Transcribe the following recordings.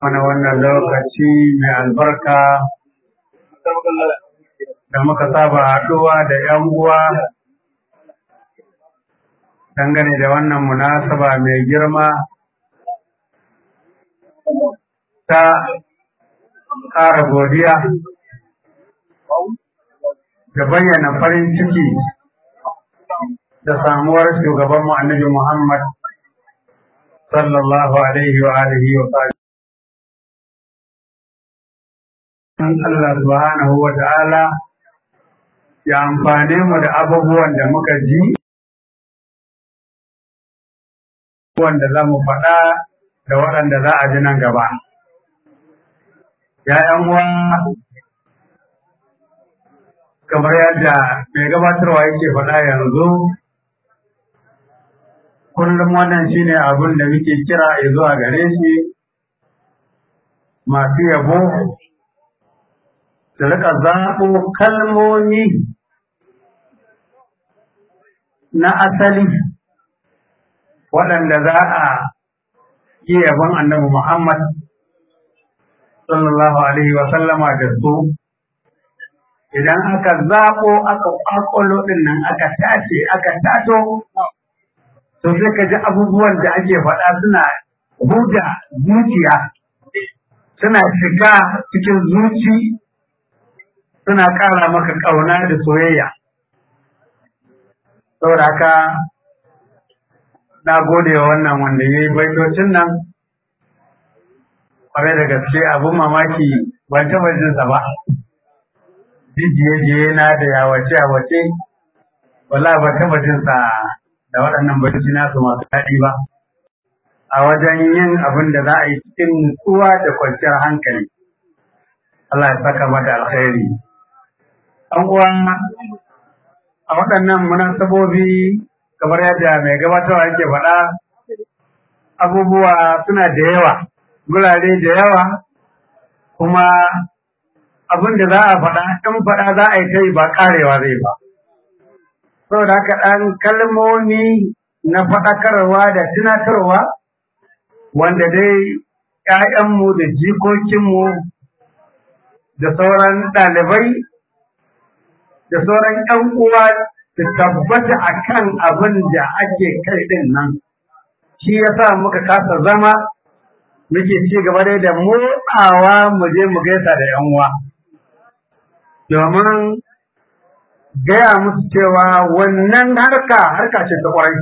mana wannan lokaci mai albarka da muka saba haɗuwa da ‘yan uwa dangane da wannan munasaba mai girma ta ƙara godiya da bayyana farin ciki da samuwar shugabanmu annabi Muhammad sallallahu alaihi wa alihi wa sallam. Allah subhanahu wa ta'ala ya amfane mu da abubuwan da muka ji, wanda za mu faɗa da waɗanda za a ji nan gaba. ‘Ya'yan uwa kamar yadda mai gabatarwa yake faɗa yanzu, kullum wannan shine abin da muke kira zuwa gare shi masu yabo su rika zaɓo kalmomi na asali waɗanda za a yi yabon annabi Muhammad sallallahu alaihi wa sallama da su idan aka zaɓo aka ƙwaƙwalo ɗin nan aka tace aka tato to sai ka ji abubuwan da ake faɗa suna huda zuciya suna shiga cikin zuci suna ƙara maka ƙauna da soyayya saboda haka na gode wa wannan wanda ya yi baitocin nan ƙwarai da gaske abin mamaki ban taɓa jinsa ba jijiye na da yawace yawace wala ban taɓa jinsa da waɗannan bacci nasu masu daɗi ba a wajen yin abin da za a yi cikin nutsuwa da kwanciyar hankali Allah ya saka mata alkhairi an uwa a waɗannan munasabobi kamar yadda mai gabatarwa yake faɗa abubuwa suna da yawa gurare da yawa kuma abin da za a faɗa in faɗa za a yi ta yi ba ƙarewa zai ba saboda haka ɗan kalmomi na faɗakarwa da tunatarwa wanda dai ‘ya'yanmu da jikokinmu da sauran ɗalibai da sauran ‘yan uwa su tabbata a kan abin da ake kai ɗin nan shi ya sa muka kasa zama muke ci gaba dai da motsawa mu je mu gaisa da ‘yan uwa domin gaya musu cewa wannan harka harka ce ta ƙwarai.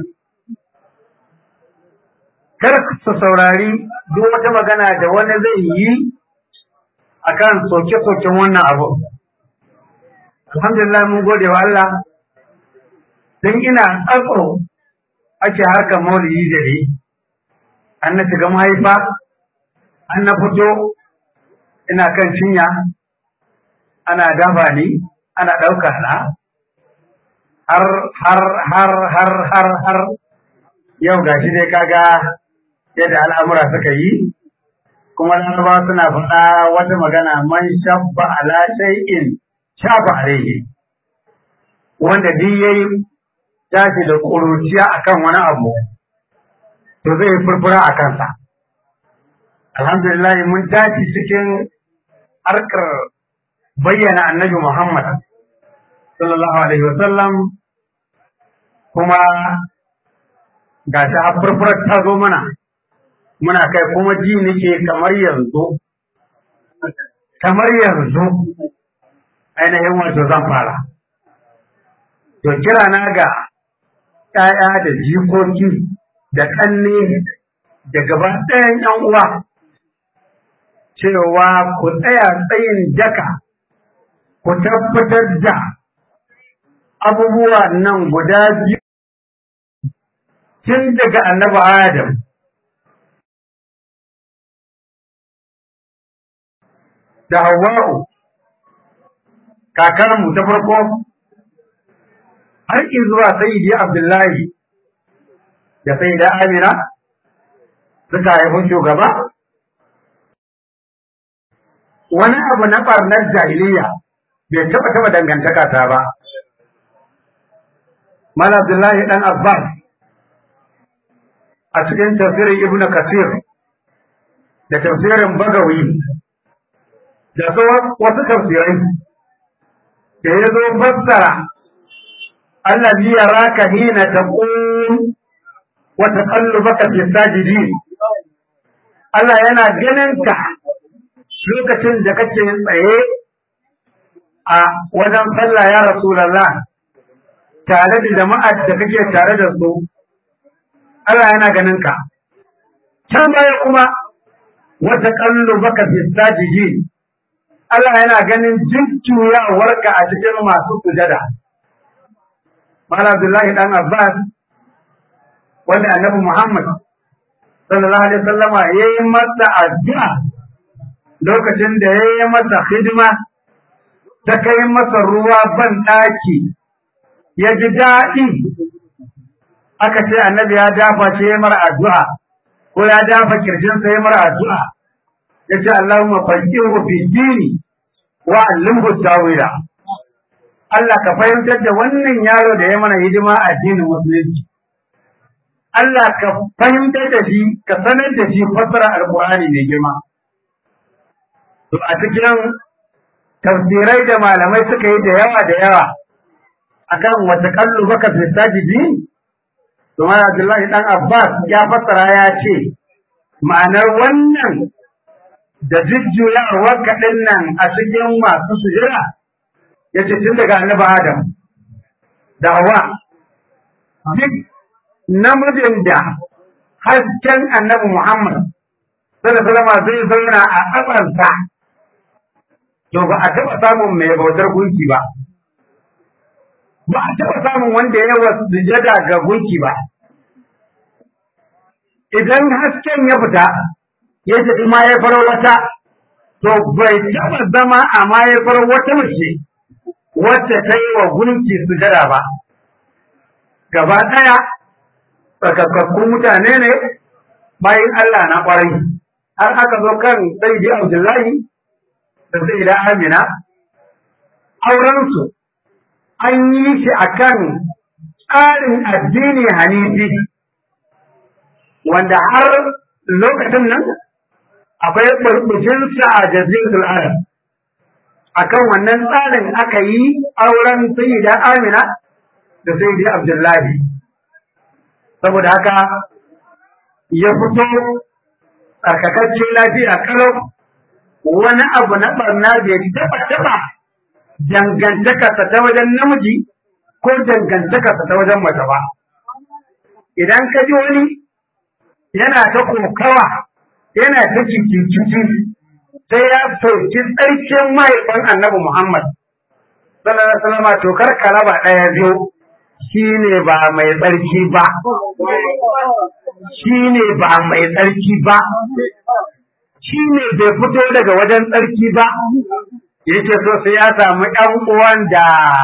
Kar su saurari duk wata magana da wani zai yi a kan soke-soken wannan abu. Alhamdulillah mun gode wa Allah, don ina tsakro ake harkar maulidi da ni, an na shiga mahaifa, an na fito, ina kan cinya, ana dafa ni, ana ɗauka na, har har har har har har yau gashi dai kaga yadda al'amura suka yi kuma laraba suna faɗa wata magana man shabba ala shay'in shafa alaihi wanda duk yayi tashi da ƙuruciya akan wani abu to zai furfura a kansa alhamdulillah mun tashi cikin harkar bayyana annabi Muhammad sallallahu alaihi wasallam kuma ga ta furfurar ta zo mana muna kai kuma ji nake kamar yanzu kamar yanzu ainihin wato zan fara to kira na ga ‘ya'ya da jikoki da ƙanne da gaba ɗayan ‘yan uwa cewa ku tsaya tsayin daka ku tabbatar da abubuwa nan guda biyu tun daga annabi Adam da Hawwa'u kakarmu ta farko har zuwa Sayyidi Abdullahi da Sayyida Amina suka haifi shugaba wani abu na ɓarnar jahiliya bai taɓa taɓa dangantaka ta ba. Mal Abdullahi ɗan Abbas a cikin tafsirin Ibn Kasir da tafsirin bagawi da wasu tafsirai da ya zo fassara allazi yaraka hina taqum wa taqallubaka fi sajidin Allah yana ganin ka lokacin da kake tsaye a wajen sallah ya Rasulullah tare da jama'ar da kake tare da su Allah yana ganin ka can baya kuma wata kallo baka fi sajiji Allah yana ganin jinkiyawarka a cikin masu sujada Mala Abdullahi dan Abbas wanda Annabi Muhammad sallallahu alaihi wasallama yayi masa addu'a lokacin da yayi masa hidima ta kai masa ruwa ban daki ya ji daɗi aka ce annabi ya dafa ce ya mara addu'a ko ya dafa kirjinsa ya mara addu'a ya ce Allahumma faqihu fi dini wa allimhu tawila Allah ka fahimtar da wannan yaro da ya mana hidima a addinin musulunci Allah ka fahimtar da shi ka sanar da shi fassara alqur'ani mai girma to a cikin tafsirai da malamai suka yi da yawa da yawa akan wata kallu baka fi sajidin kuma Abdullahi dan Abbas ya fassara ya ce ma'anar wannan da jujjuyawar kaɗin nan a cikin masu sujira ya ce tun daga annabi Adam da Hawa duk namijin da hasken annabi Muhammad sallallahu alaihi zai zauna a ƙasarsa to ba a taɓa samun mai bautar gunki ba ba a taɓa samun wanda ya wasu sujada ga gunki ba idan hasken ya fita ya tafi mahaifar wata to bai taɓa zama a mahaifar wata mace wacce ta yi wa gunki sujada ba gaba ɗaya tsakakakkun mutane ne bayan Allah na ƙwarai har aka zo kan Sayyidi Abdullahi da Sayyida Amina aurensu an yi shi akan tsarin addini hanifi wanda har lokacin nan akwai burbushinsa a jazirul arab akan wannan tsarin aka yi auren sayyida amina da sayyidi abdullahi saboda haka ya fito tsarkakakke lafiya kalau wani abu na barna bai taba taba dangantakarsa ta wajen namiji ko dangantakarsa ta wajen mace ba idan ka ji wani yana ta kokawa yana ta cikin sai ya soki tsarkin mahaifin annabi Muhammad sallallahu alaihi wasallam to kar ka raba ɗaya biyu shine ba mai tsarki ba shine ba mai tsarki ba shine bai fito daga wajen tsarki ba yake so sai ya samu ƴan uwan da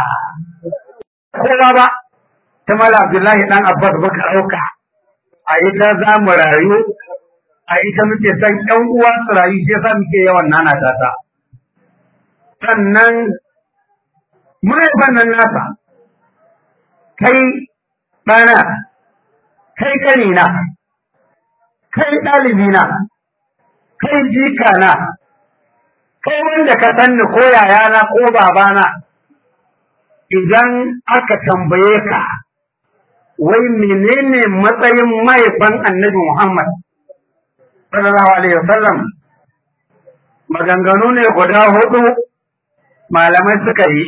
kowa ba ta mala Abdullahi dan Abbas baka ɗauka a ita za mu rayu a ita muke san ƴan uwa su rayu sai sa muke yawan nana ta sannan mahaifan nan nasa kai ɗana kai kanina kai ɗalibina kai jikana kai wanda ka sanni ko yayana ko babana idan aka tambaye ka wai menene matsayin mahaifan annabi Muhammad sallallahu alaihi wasallam maganganu ne guda hudu malamai suka yi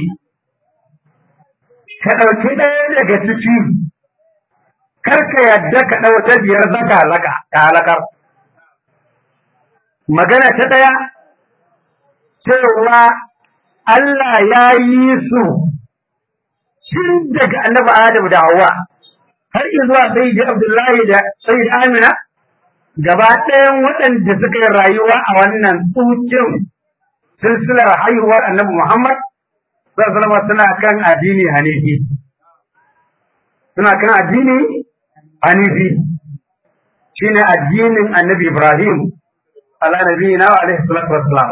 ka ɗauki ɗaya daga ciki kar ka yadda ka ɗau ta biyar zaka halaka ka halakar magana ta ɗaya cewa Allah ya yi su tun daga annabi Adam da Hawwa har zuwa Sayyidi Abdullahi da Sayyidi Amina gaba ɗayan waɗanda suka yi rayuwa a wannan tsukin silsilar haihuwar annabi Muhammad sallallahu suna kan addini hanifi suna kan addini hanifi shine addinin annabi Ibrahim ala nabiyina wa alaihi salatu wassalam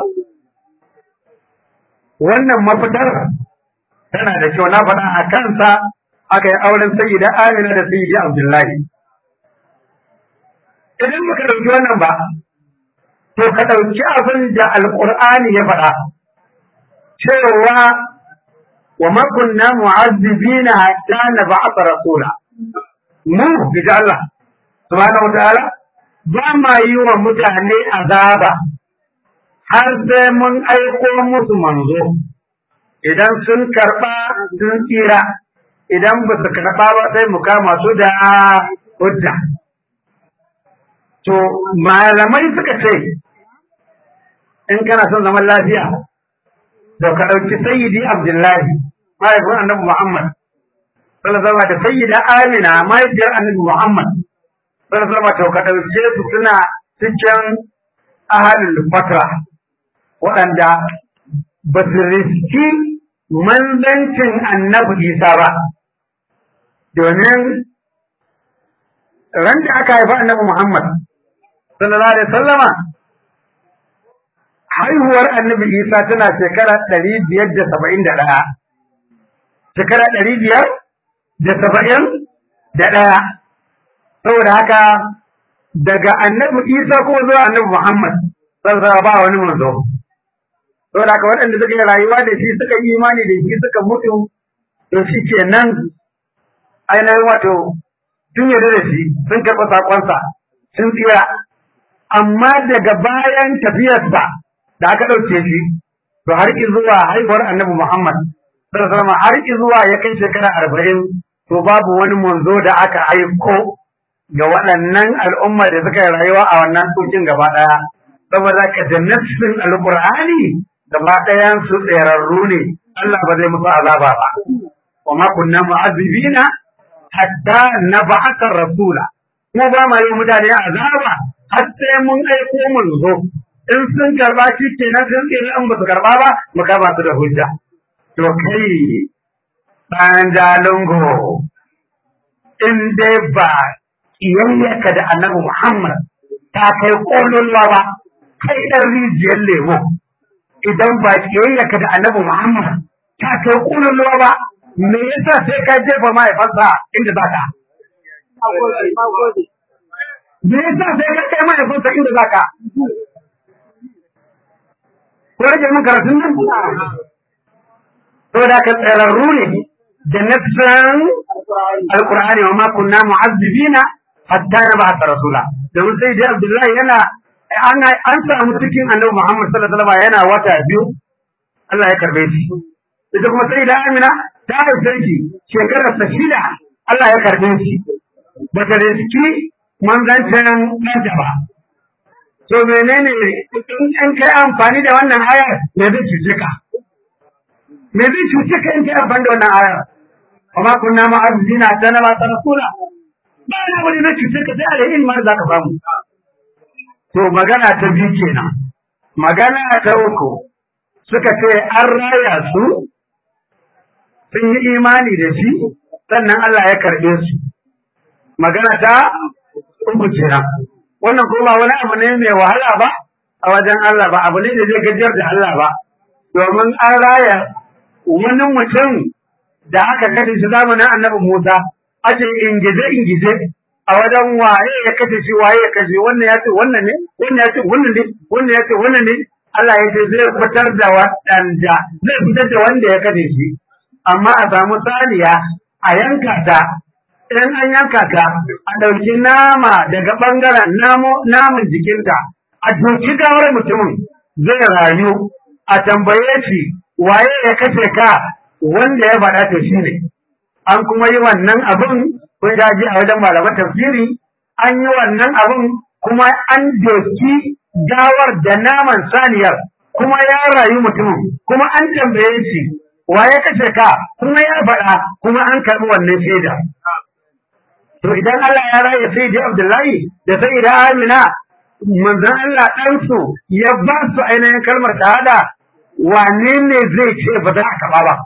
wannan mafitar tana da kyau na faɗa a kansa aka yi auren sayyida Amina da sayyidi Abdullahi idan muka ɗauki wannan ba to ka ɗauki abin da alƙur'ani ya faɗa cewa wa ma kunna mu'azzibina hatta nab'atha rasula mu bi Allah subhanahu wa ta'ala ba ma yi wa mutane azaba har sai mun aiko musu manzo idan sun karɓa sun tsira idan ba su karɓa ba sai mu kama su da hujja to malamai suka ce in kana son zaman lafiya to ka ɗauki sayyidi abdullahi mahaifin annabi muhammad sallallahu alaihi da sayyida amina mahaifiyar annabi muhammad sallallahu alaihi to ka ɗauke su suna cikin ahalul fatra waɗanda ba su riski manzancin annabi isa ba domin ran da aka haifa annabi muhammad sallallahu alaihi sallama haihuwar annabi isa tana shekara ɗari biyar da saba'in da ɗaya shekara ɗari biyar da saba'in da ɗaya saboda haka daga annabi isa ko zuwa annabi muhammad sallallahu ba wani manzo saboda haka waɗanda suka yi rayuwa da shi suka yi imani da shi suka mutu to shi kenan ainihin wato sun yarda da shi sun karɓi saƙonsa sun tsira amma daga bayan tafiyarsa da aka ɗauke shi to har zuwa haihuwar annabi Muhammad sallallahu alaihi har zuwa ya kai shekara arba'in to babu wani manzo da aka aiko ga waɗannan al'umma da suka yi rayuwa a wannan tsokin gaba ɗaya saboda ka da nassin alƙur'ani gaba ɗayan su tsirarru ne Allah ba zai musu azaba ba wa ma kunna mu'azzibina hatta nab'atha rasula mu ba ma yi mutane azaba har sai mun aiko mun zo in sun karba shi kenan sun tsira in ba su karba ba mu kama su da hujja to kai ɗan jalungo in dai ba kiyayyaka da annabi Muhammad ta kai kololuwa ba kai ɗan rijiyar lemo idan ba kiyayyaka da annabi Muhammad ta kai kololuwa ba me yasa sai ka jefa mahaifansa inda za ka me yasa sai ka kai mahaifansa inda za ka ko rage mun karatun nan saboda ka tsararru ne da nafsan alqur'ani wa ma kunna mu'azzibina hatta nab'atha rasula domin sai dai abdullahi yana an an samu cikin annabi muhammad sallallahu alaihi wasallam yana wata biyu Allah ya karbe shi ita kuma sai da amina ta haife shi shekarar sa shida Allah ya karbe shi ba ta riski manzancin ɗanta ba to menene in kai amfani da wannan ayar me zai cuce ka me zai cuce ka in kai amfani da wannan ayar amma kunna ma'azina ta na mata rasula ba na wani zai cuce ka sai alai ilmar za ka samu to magana ta biyu kenan magana ta uku suka ce an raya su sun yi imani da shi sannan Allah ya karɓe su magana ta uku kenan wannan kuma wani abu ne mai wahala ba a wajen Allah ba abu ne da zai gajiyar da Allah ba domin an raya wani mutum da aka kashe shi zamanin annabi Musa ake ingize ingize a wajen waye ya kashe shi waye ya kashe wannan ya ce wannan ne wannan ya ce wannan ne wannan ya ce wannan ne Allah ya ce zai fitar da waɗanda zai fitar da wanda ya kashe shi amma a samu saniya a yanka ta in an yanka ta a ɗauki nama daga ɓangaren namun jikinta a doki gawar mutumin zai rayu a tambaye shi waye ya kashe ka wanda ya faɗa ta shi ne an kuma yi wannan abin kun ji a wajen malaman tafsiri an yi wannan abin kuma an doki gawar da naman saniyar kuma ya rayu mutumin kuma an tambaye shi waye kashe ka kuma ya faɗa kuma an karɓi wannan shaida To idan Allah ya raya sai da Abdullahi da sai da Amina manzon Allah ɗansu ya ba su ainihin kalmar shahada wane ne zai ce ba za a karɓa ba?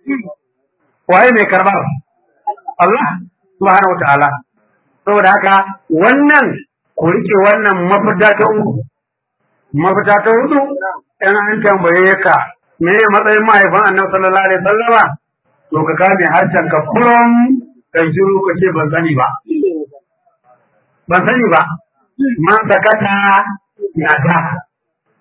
Waye mai karɓar? Allah subhanahu wa ta'ala. Saboda haka wannan ku rike wannan mafita ta uku. Mafita ta hudu in an tambaye ka me matsayin mahaifin annabi sallallahu alaihi wasallama to ka kame harshen ka kurum kan shiru ka ce ban sani ba. Ban sani ba, man sakata na ta,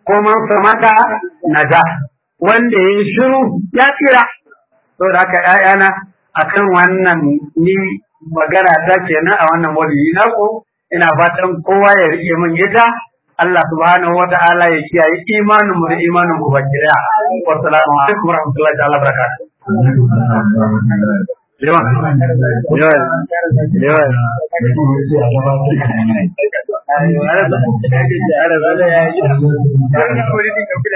ko man samata naja wanda ya shiru ya tsira to da haka ƴaƴana akan wannan ni magana ta kenan a wannan waliyi naku ina fatan kowa ya rike min ita Allah subhanahu wata'ala ya kiyaye imanin mu da imanin ku baki daya wa salamu alaikum wa rahmatullahi ta'ala barakatuh Lewan, lewan, lewan. Ada, ada, ada.